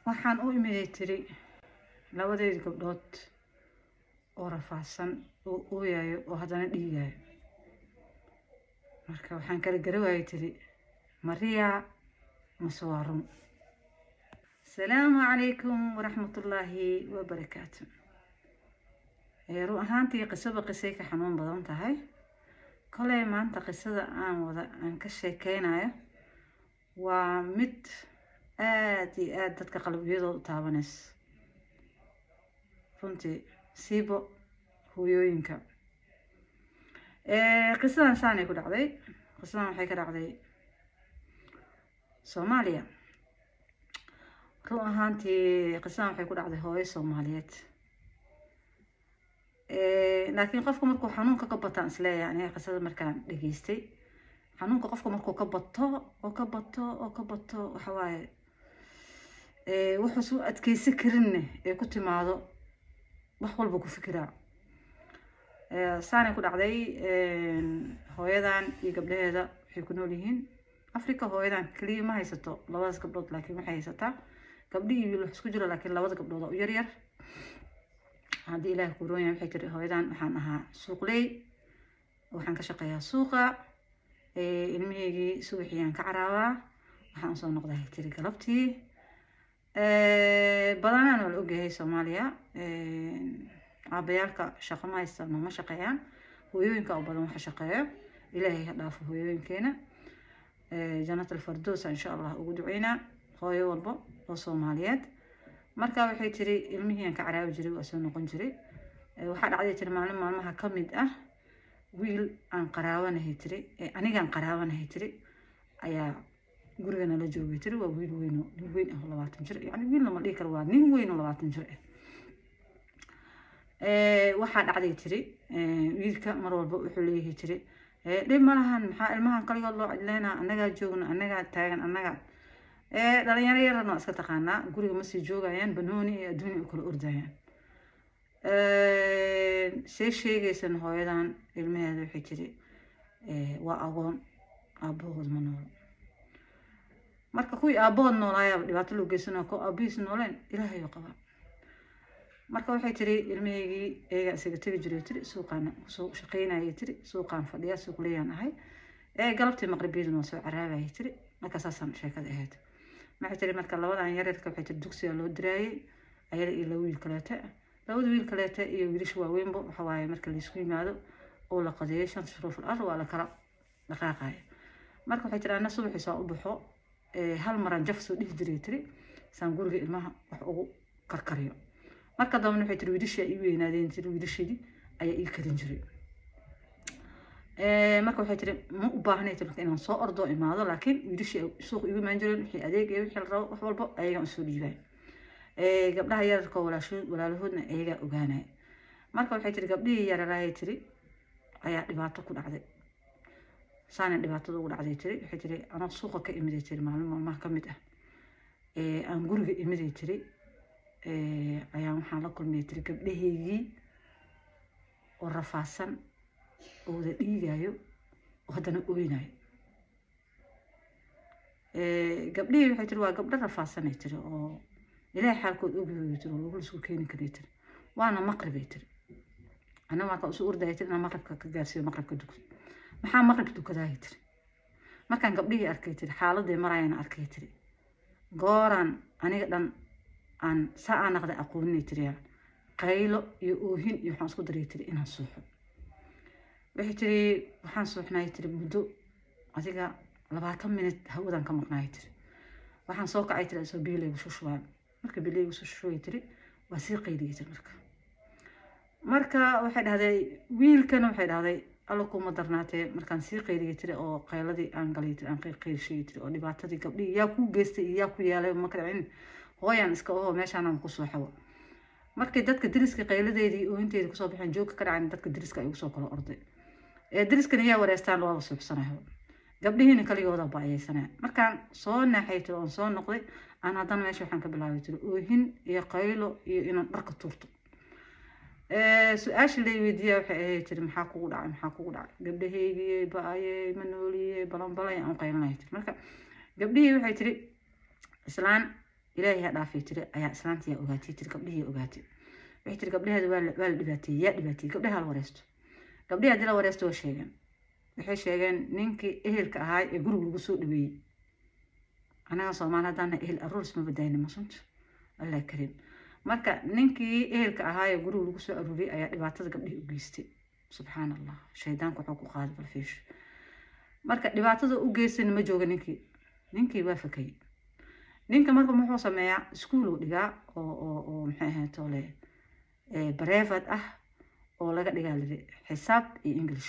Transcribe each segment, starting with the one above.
waxaan u imiday tiri labadeedi gabdhood oo rafaadsan oo ooyayo oo haddana dhiigayo marka waxaan kala garawaayay tiri mariya mase waa run asalaamu calaykum waraxmatullaahi wabarakaatu run ahaantii qisaba qisay ka xanuun badan tahay koley maanta qisada aan wada aan ka sheekeynayo waa mid aada iyo aada dadka qalbiyadooda u taabanaysa runtii siibo hooyooyinka qisadan saanay ku dhacday qisadan waxay ka dhacday soomaaliya run ahaantii qisadan waxay ku dhacday hooyo soomaaliyeed laakiin qofku markuu xanuunka ka bataan isleeyahay aniga qisada markaan dhageystay xanuunka qofka markuu ka bato oo ka bato oo ka bato waxa waaye wuxuusu adkeysi karinne ee ku timaado wax walba ku fikiraa saanay ku dhacday hooyadan iyo gabdhaheeda waxay ku nool yihiin africa hooyadan keliya ma haysato labadaas gabdhood laakiin waxay haysataa gabdhi iyo wiil wax isku jiro laakiin labada gabdhood oo u yaryar haddii ilaahi ku roon yahay waxay tiri hooyadan waxaan ahaa suuqley waxaan ka shaqeeyaa suuqa ilmaheygii subaxiyaan ka caraabaa waxaan usoo noqday tiri galabtii badanaan waa la ogyahay soomaaliya aabayaalka shaqo ma haystaan ma shaqeeyaan hooyooyinka oo badan waxa shaqeeyo ilaahay ha dhaafo hooyooyinkeena janatal fardoosa insha allah ugu duceynaa hooyo walbo oo soomaaliyeed marka waxay tiri ilmihii aan ka caraabi jiray waa soo noqon jiray waxaa dhacday tiri maalin maalmaha ka mid ah wiil aan qaraabanahay tiri anigaan qaraabanahay tiri ayaa guriga nala joogay tiri waa wiil weyn oo nin weyn ah oo labaatan jir yani wiil lama dhihi karo waa nin weyn oo labaatan jir ah waxaa dhacday tiri wiilka mar walba wuxuu leeyahay tiri dhib ma lahan maxaa ilmahan kaligood loo cidleynaa annagaa joogno annagaa taagan annagaa dhalinyaro yarana waa iska taqaanaa guriga masii joogayaan banooni iyo adduunya u kala ordayaan see sheegaysan hooyadan ilmaheeda waxay tiri waa agoon aabahood ma noolo marka kuwii aabahood noolaayaaba dhibaato loo geysanaa ko aabihiis nooleen ilaahayo qabaa marka waxay tiri ilmaheygii eegaa isaga tegi jiray tiri suuqaan soo shaqeynayay tiri suuqaan fadhiya suuqleyaan ahay ee galabtii maqribiyaduna waa soo caraabaya tiri marka saasaan sheekada ahayd maxay tiri marka labadan yareerka waxay tiri dugsiga loo diraayay ayada iyo laba wiil kaleete labada wiil kaleete iyo wiilasha waaweynba waxa waaye marka laysku yimaado oo la qadeeyo shanta shuruuful ar waa la kala dhaqaaqaya marka waxay tiri ana subaxii saa u baxo hal maraan jaf soo dhihi jiray tiri saan guriga ilmaha wax ugu karkariyo marka dambana waxay tiri wiilashii ay ii weynaadeen tiri wiilashadii ayaa ii karin jiray marka waxay tiri ma u baahnay tiri inaan soo ordoo imaado laakiin wiilashii suuq igu imaan jireen wixii adeeg iyo wixii la rabo wax walba ayagaan usoo dhiibay gabdhaha yararka walaashood walaalahoodna ayagaa ogaanaya marka waxay tiri gabdhihii yararaayay tiri ayaa dhibaato ku dhacday saana dhibaatada ugu dhacday tiri waxay tiri anoo suuqa ka imiday tiri maalin maalmaha ka mid ah aan guriga imiday tiri ayaan waxaan la kulmiyay tiri gabdhahaygii oo rafaadsan oo wada dhiigayo oo haddana oynayo gabdhihii waxay tiri waa gabdho rafaadsanay tiri oo ilaahay xaalkood ogyahay tiri oo lagu lasku keeni karay tiri waana maqribay tiri ana marka usu ordaya tiri inaan maqribka ka gaarsiiyo maqribka dugsi maxaa maqrib dukadaaya tiri markaan gabdhihii arkay tiri xaaladii marayana arkay tiri gooraan aniga dhan aan saa aan naqday aqooninay tiriyaa qaylo iyo oohin iyo waxaan isku daray tiri inaan suuxo waxay tiri waxaan suuxnay tiri muddo adiga labaatan minut hawadan ka maqnaay tiri waxaan soo kacay tiri isoo biyo laygu shushubaan marka biyo laygu soo shushubay tiri waa sii qayliyay tiri marka marka waxay dhahday wiilkana waxay dhahday alla kuma darnaatee markaan sii qayliyay tiri oo qayladii aan galay tiri aan qaylshayay tiri oo dhibaatadii gabdhihii yaa kuu geystay iyo yaa ku yaalay ma kala hooyaan iska oho meeshaanaan ku soo xawo markay dadka deriska qayladeedii oohinteedii kusoo baxeen joogka ka dhacan dadka deriska ay usoo kala orday ee deriskana yaa wareystaan waaba suuxsanayo gabdhihiina kaligooda ba-ayeysanaya markaan soo naaxay tiri oon soo noqday aan haddana meesha waxaan ka bilaabay tiri oohin iyo qaylo iyo inaan dharka tuurto su-aasha lay weydiiyaa waxay ahayd tiri maxaa kugu dhacay maxaa kugu dhacay gabdhahaygii ba-ayey ma nooliyey balanbalay aan qaylinaya tiri marka gabdhihii waxay tiri islaan ilaahay ha dhaafay tiri ayaa islaantiyaa ogaatay tiri gabdhihii ogaatay waxay tiri gabdhaheeda waa la waa la dhibaateeyey yaa dhibaateeyey gabdhaha la wareysto gabdhihii haddii la wareysto waa sheegeen waxay sheegeen ninkii ehelka ahaa ee guriga lagu soo dhaweeyey anaga soomaali haddaana ehel aruuris ma badayna masunta allah kariim marka ninkii ehelka ahaa ee guriga lagu soo aruuriyey ayaa dhibaatada gabdhihii u geystay subxaan allah shaydaanku wuxuu ku qaaday balfiisho marka dhibaatada u geystayna ma jooga ninkii ninkii waa fakayey ninka marka muxuu sameeyaa iskuul uu dhigaa oo oo oo maxay ahayd tole barevad ah oo laga dhigaa liri xisaab iyo english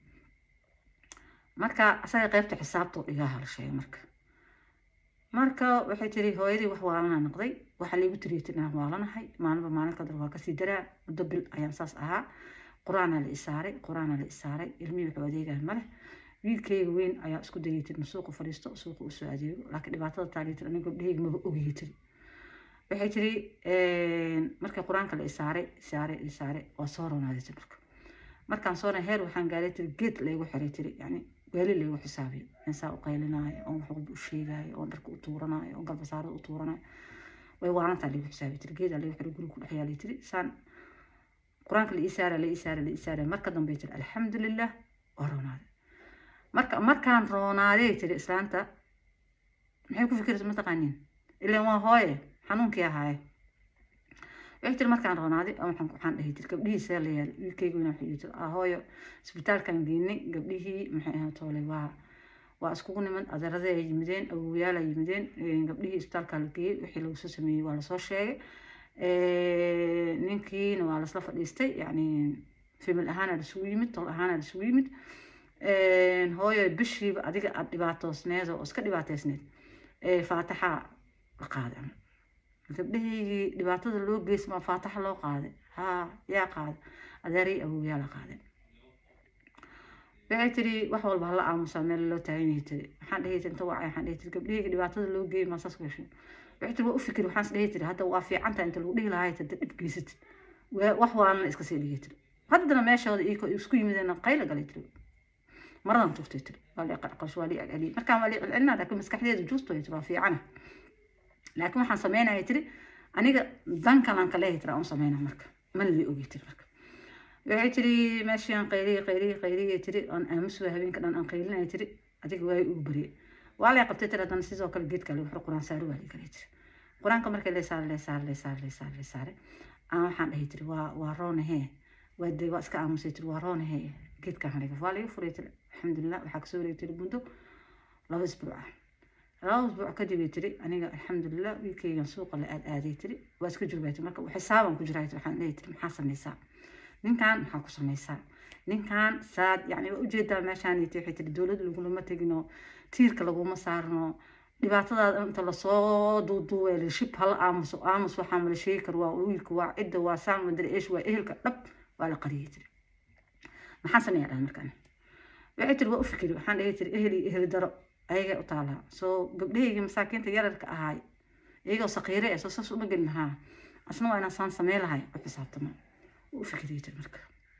marka asaga qeybta xisaabta u dhigaa hala sheegay marka marka waxay tiri hooyadii wax waalana noqday waxaa laygu tiriyay tir inaan waalanahay maalinba maalin kadar waa kasii daraa muddo bil ayaan saas ahaa qur-aanaa la isaaray qur-aanaa la isaaray ilmihii wuxuu adeegaan male wiilkayga weyn ayaa isku dayay tir ma suuqa fadhiisto suuqa usoo adeego laakiin dhibaatada taaliya tir aniga gabdhahayga maba ogayay tiri waxay tiri markii qur-aanka la isaaray isaaray isaaray waa soo roonaaday tir marka markaan soona heer waxaan gaaray tiri geed laygu xiray tiri yani weeli laygu xisaabiyo insaa u qaylinaayo oon wax walba u sheegaayo oon dharka u tuuranaayo oon galbasaarada u tuuranaayo way waalantaa laygu xisaabiyo tiri geedaa laygu xiray guriga ku dhex yaalay tiri saan qur-aanka la isaara la isaara la isaara marka dambe tiri alxamdulilah waa roonaaday marka markaan roonaaday tiri islaanta maxay ku fikiraysa mataqaaniin ilaan waa hooye xanuunkii ahaaye waxay tiri markaan roonaaday waxaan waxaan dhahay tiri gabdhihiisa la yaal wiilkayga weyna waxay tiri ah hooyo isbitaalkaan geynay gabdhihii maxay ahayd toole waa waa iskugu niman adeerada ay yimideen awowyaal ay yimideen gabdhihii isbitaalkaa la geeyey wixii lagu soo sameeyey waa lasoo sheegay ninkiina waa lasla fadhiistay yani famil ahaana lasugu yimid tol ahaana lasugu yimid hooyo bishiiba adiga aada dhibaatoosneed oo iska dhibaateysneed faataxa la qaaday gabdhahaygii dhibaatada loo geysmaa faataxa loo qaaday haa yaa qaaday adeeray awowyaa la qaaday waxay tiri wax walba hala aamusaa meel loo taagan yahay tiri waxaan dhahay tiri inta wacay waxaan dhahay tiri gabdhahayga dhibaatada loo geeyay maa saas ku heshay waxay tiri waa u fikir waxaan dhahay tiri hadda waa fiicantaa inta lagu dhihi lahaa tiri dhib geysatid wax waalana iska sii dhigay tiri haddana meeshooda iyagoo isku yimideen qayla galay tiri maradan tuftay tiri waa lii qarqash waa lii celceliyay markaan waa lii celcelinaa laakiin maskaxdeeda juusto tiri waa fiicana laakiin waxaan sameynaya tiri aniga dan kalan kaleehay tiri aan u sameynaa marka mana lii ogay tiri marka waxay tiri meeshaan qayliya qayliya qayliya tiri aan aamus waa habeenka dhan aan qaylinaya tiri adiga waay ugu bariyay waa lay qabtay tiri haddana sidoo kale geedka lagu xiro qur-aan saari waa lii galay tiri qur-aanka markii lay saaray lay saaray lay saaray lay saaray lay saaray aan waxaan dhahay tiri waa waa roonahee waa de waa iska aamusay tiri waa roonahee geedkaan haliga waa laga furay tiri alxamdulilah waxaa kasoo wareegay tiri muddo laba isbuuc ah laba isbuuc kadib ay tiri aniga alxamdulilah wiilkaygan suuqa la aad aaday tiri waa iska joogaa tiri marka xisaaban ku jiraa tiri waxaan leeyahay tiri maxaa samaysaa ninkan maxaa ku samaysaa ninkan saad yani waa ujeedaa meeshaan waxay tiri dowladda lagulama tegino tiirka laguma saarno dhibaatadaada inta lasoo duuduubay shib hala aamuso aamus waxaa mala sheegi karo waa wiilka waa cidda waa saan madar eesh waa ehelka dhab waa la qariyay tiri maxaan sameeyaa dhaha markaan waxay tiri waa u fikiri waxaan dhahay tiri eheli eheli daro ayagay u taalaa soo gabdhahayga masaakiinta yararka ahaay iyagoo saqiire ee soo saas uma gelin lahaa asna waa inaan saan samey lahay u xisaabtamo u fikiriyay tiri marka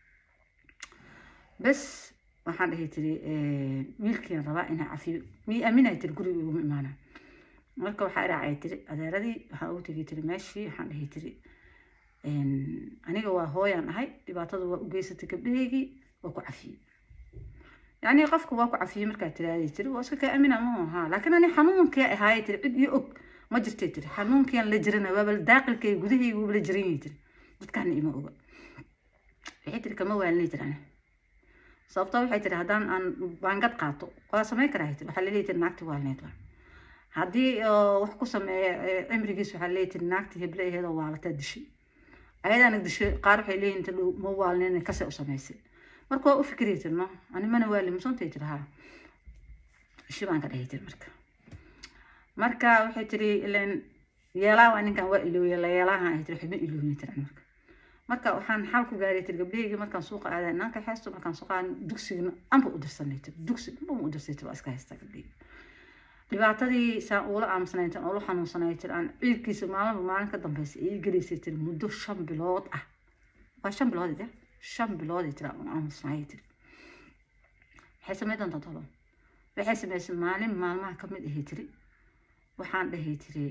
bes waxaan dhahay tiri wiilkiin rabaa inaa cafiyo mii aaminay tiri guriga iguma imaana marka waxaa iraacay tiri adeeradii waxaan ugu tegay tiri meeshii waxaan dhahay tiri aniga waa hooyaan ahay dhibaatada waa u geysatay gabdhahaygii waa ku cafiyey يعني قفك واكو عفيه مركا تلاقي تري واسكا كأمينة مو ها لكن أنا حنون كي هاي تري عد يؤك ما جرت تري حنون كي لجرنا بابل داخل كي جوده يقول لجريني تري قلت كان إيما أوبا waxay tiri kama waalnay tiri ani sababtoo waxay tiri haddaan aan baangad qaato waa samayn karaa tiri waxaa laleeyahay tiri naagti waalneyd waa haddii wax ku sameeya cimrigiis waxaa laleeyahay tiri naagti heble aheedoo waalataa dishay ayadaana dishay qaar waxay leeyihin tiri ma waalneen kase u samaysay marka waa u fikriya tiri no ani mana waali musantay tiri haa ishi baan ka dhahay tiri marka marka waxay tiri ilan yeelaa waa ninkan waa ilooya la yeelaahan ay tiri waxba iloobin tiri marka marka waxaan xal ku gaaray tiri gabdhahaygii markaan suuqa aaday naanka xeesto markaan suuqa dugsigana anba u dirsanay tiri dugsi anba u dirsay tiri waa iska haystaa gabdhahaygi dhibaatadii saan uula aamusnay tan uula xanuunsanay tiri aan ciidkiisa maalinba maalin ka dambeysay ay gelaysay tiri muddo shan bilood ah waa shan bilood ide shan bilood tiri aan aamusnay tiri waxay samay doontaa tolo waxay samaysay maalin maalmaha kamid ahay tiri waxaan dhahay tiri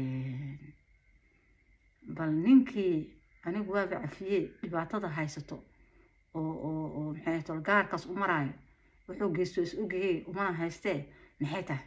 bal ninkii anigu waaba cafiyee dhibaatada haysato oo oo oo maxay ahayd gaarkaas u maraayo wuxuu geysto is ogayey umana haystee maxay tahay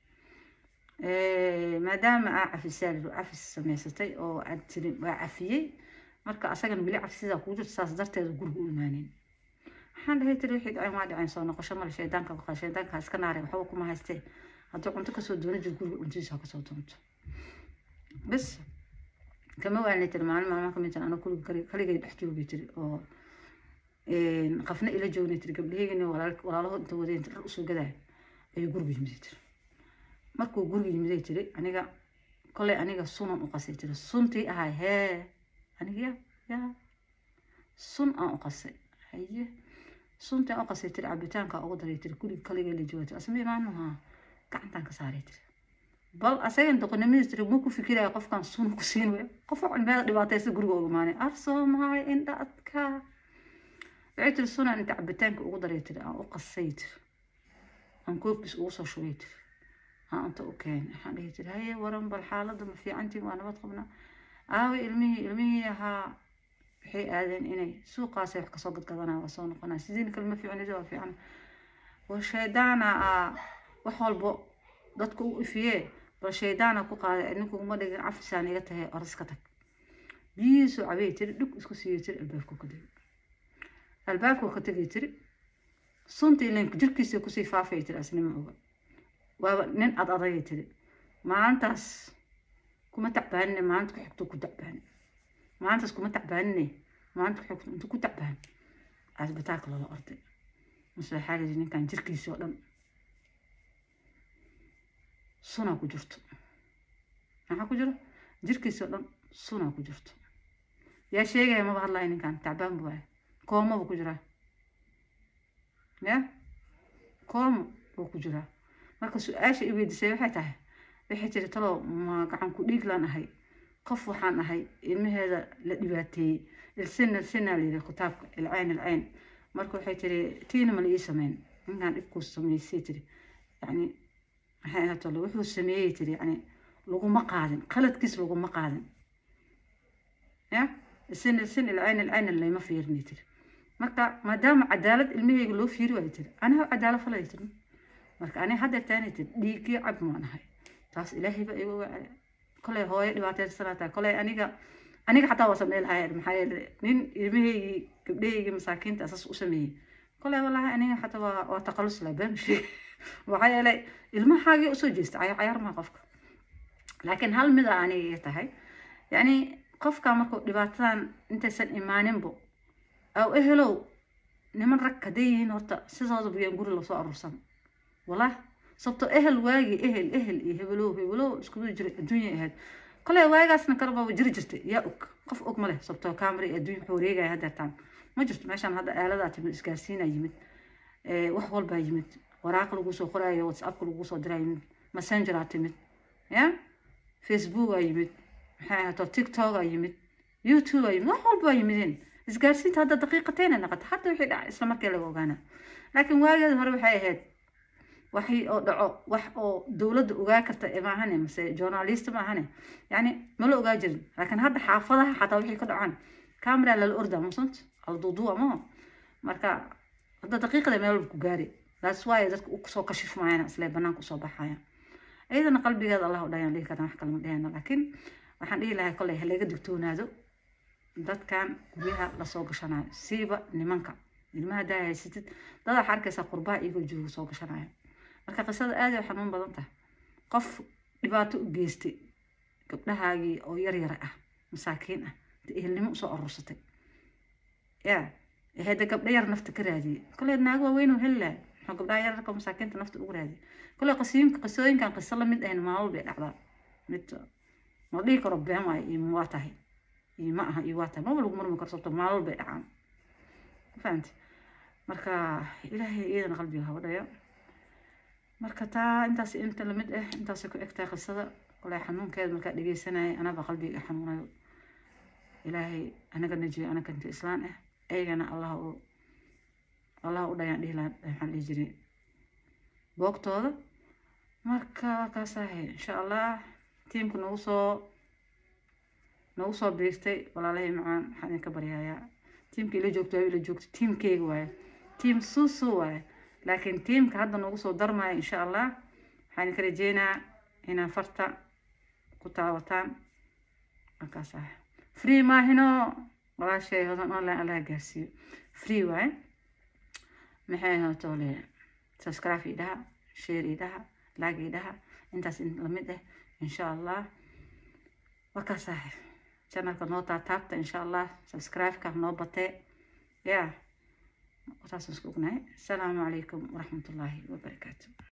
maadaama aa cafisaal cafis samaysatay oo aad tiri waa cafiyey marka asagana weli cafisidaa kuu jirto saas darteeda guriga u imaanin waxaan dhahay tiri wixii dhaceen waa dhaceen soo noqosho male shaydaanka baqa shaydaanka iska naare waxba kuma haystee haddii cunto kasoo doonan jir guriga cuntadiisa kasoo doonto bas kama waanay tiri maalin maalmaha kamid tiri anoo guriga kaligay dhex joogay tiri oo qafna ila joognay tiri gabdhaheygina walaalaho inta wadeen dhar usoo gadaya ayuu guriga yimiday tiri markuu guriga yimiday tiri aniga kolay aniga sunan u qasay tiri suntii ahay hee aniga ya ya sun aan u qasay haye suntii aan u qasay tiri cabitaanka ugu daray tiri guriga kaligay la joogay tiri asma imaanuha gacantaan ka saaray tiri bal asagan doqonimadiis tiri ma ku fikiraya qofkan sun ku siin wey qof cilmeeda dhibaataysa guriga uga imaanay ar soomaali indha adka waxay tiri sunan inta cabitaanka ugu daray tiri aan u qasay tiri aan koobkiis ugu soo shubay tiri aan inta u keenay waxaan dhihi tiri haye waran bal xaaladda ma fiicantiin waa nabad qabnaa aawe ilmihii ilmihii ahaa waxay aadeen inay suuqaasay wax kasoo gadgadanaya waa soo noqonaya sidiin kale ma fiicnid waa fiican war shaydaana aa wax walbo dadka u ifiyee bal shaydaana ku qaaday ninkuguma dhigin cafisaan iga tahay oras ka tag biyihiisuu cabay tiri dhib isku siiyey tiri albaabku ka tegay albaabku ka tegay tiri suntii link jirkiisa kusii faafay tiri asnima oga waaba nin ad adagay tiri maalintaas kuma tacbaanine maalinta ku xigto ku tacbaane maalintaas kuma tacbaanine maalinta ku xigto intu ku tacbaan asbitaalka loola orday mase waxaa layidhi ninkan jirkiisa oo dhan sunaa ku jirto maxaa ku jiro jirkiisa oo dhan sunaa ku jirto yaa sheegaya maba hadlaya ninkan tacbaan buu waaya koomaba ku jiraa ya koomo buu ku jiraa marka su-aasha i weydiisay waxay tahay waxay tiri talow ma gacan ku dhiig laan ahay qof waxaan ahay ilmaheeda la dhibaateeyey ilsina ilsina layidhi kitaabka ilcayn ilcayn marka waxay tiri tiina ma la ii sameyn ninkan dhibkuu sameysay tiri yacni maxay ahayd tolo wuxuu sameeyey tiri yacni laguma qaadin qaladkiis laguma qaadin ya ilsin ilsin ilcayn ilcayn layma fiirinay tiri marka maadaama cadaalad ilmaheyga loo fiiri waayo tiri anaha cadaalad falay tiri marka aniga hadda taani tiri dhiiggii cab maan ahay taas ilaahay ba igu wacay kolay hooyo dhibaataysanaataa kolay aniga aniga xataa waa samey lahay maxaa yeele nin ilmaheygii gabdhaheygii masaakiinta asaas u sameeyey kolay walahi aniga xataa waa waa taqalus laa baan sheeg maxaa yeelay ilmahaagii usoo jeesta cayaar cayaar maa qofka laakiin hal mida aniga iga tahay yacni qofka markuu dhibaatadan intaysan imaaninbo aw ehelow niman rag hadday yihiin horta sidooda buyaan guri lasoo aruursan walah sababto ehel waagi ehel ehel iyo hebelow hebelow iskudu jiray adduunya ahayd koley waagaasna kaleba jiri jirtay yaa og qof og ma leh sababto camera iyo adduunya wuxuu wareegaya haddeertaan ma jirto meeshaan hadda aaladaa timid isgaarsiinaa yimid wax walbaa yimid waraaq lagu soo qoraayo whatsappka lagu soo diraa yimid messengeraa timid ya facebookaa yimid maxay ahaato tiktokaa yimid youtubea yimid wax walbaa yimideen isgaarsiinta hadda daqiiqateyna naqata hadda wixii dhaca isla markii laga ogaana laakiin waageeda hore waxay ahayd waxii oo dhaco wax oo dowladda ogaa karta maahane mase journalist maahane yani mala ogaa jirin laakiin hadda xaafadaha xataa wixii ka dhacaan camera lala ordaa musant alduuduwa maho marka hadda daqiiqada meel ku gaari that's why dadka usoo kashifmayana isle banaanka usoo baxaya iyadana qalbigeeda allah u dhayaan dhihi karna wax kalama dhahayna laakiin waxaan dhihi lahay kolley halaga digtoonaado dadkan guryaha lasoo gashanayo siiba nimanka ilmaha hadaa haysatid dad waxaa arkaysaa qurbaha iyagoo jooga soo gashanaya marka qisada aad ay xanuun badan tahay qof dhibaato u geystay gabdhahaagii oo yar yara ah masaakiin ah inta ehelnimo usoo aruursatay ya ahayda gabdha yar nafta ka raadiyey kolley naago waaweyn oo heli lahay muxuu gabdhaha yararka masaakiinta nafta ugu raadiyey kolley qisooyinka qisooyinkan qiso la mid ahayn maalol bay dhacdaa mid ma dhihi karo been waayo iyo waa tahay iyo ma aha iyo waa tahay maba lagu murmi karo sababto maalol bay dhacaan fahamti marka ilaahay iyadana qalbiga haba dhaya marka taa intaas inta lamid ah intaasay ku egtahay qisada kolay xanuunkeeda markaa dhegeysanayay anaba qalbiga xanuunayo ilaahay anaga najiyo anaga inta islaan ah eygana allah u allah u dhayaan dhihi lahaa maxaan dhihi jiray boogtooda marka kaasaahe insha allah tiimka nagu soo nagu soo biirtay walaalahii macaan waxaan idinka baryayaa tiimka ila joogto waa ila joogto tiimkeyga waaye tiim suusu waaye laakiin tiimka hadda nagu soo darmaya insha allah waxaan idinka rajeynaa inaa farta ku taawataan markaas ah free maahino walaashay hodan online allaha gaarsiiyo free waaye maxay hootole subscribe idhaha share idhaha like idhaha intaas lamid ah insha allah markaas ah channelka noo taataabta insha allah subscribe-ka noo batee ya taasaan isku ognahay asalaamu calaykum waraxmatullaahi wabarakaatu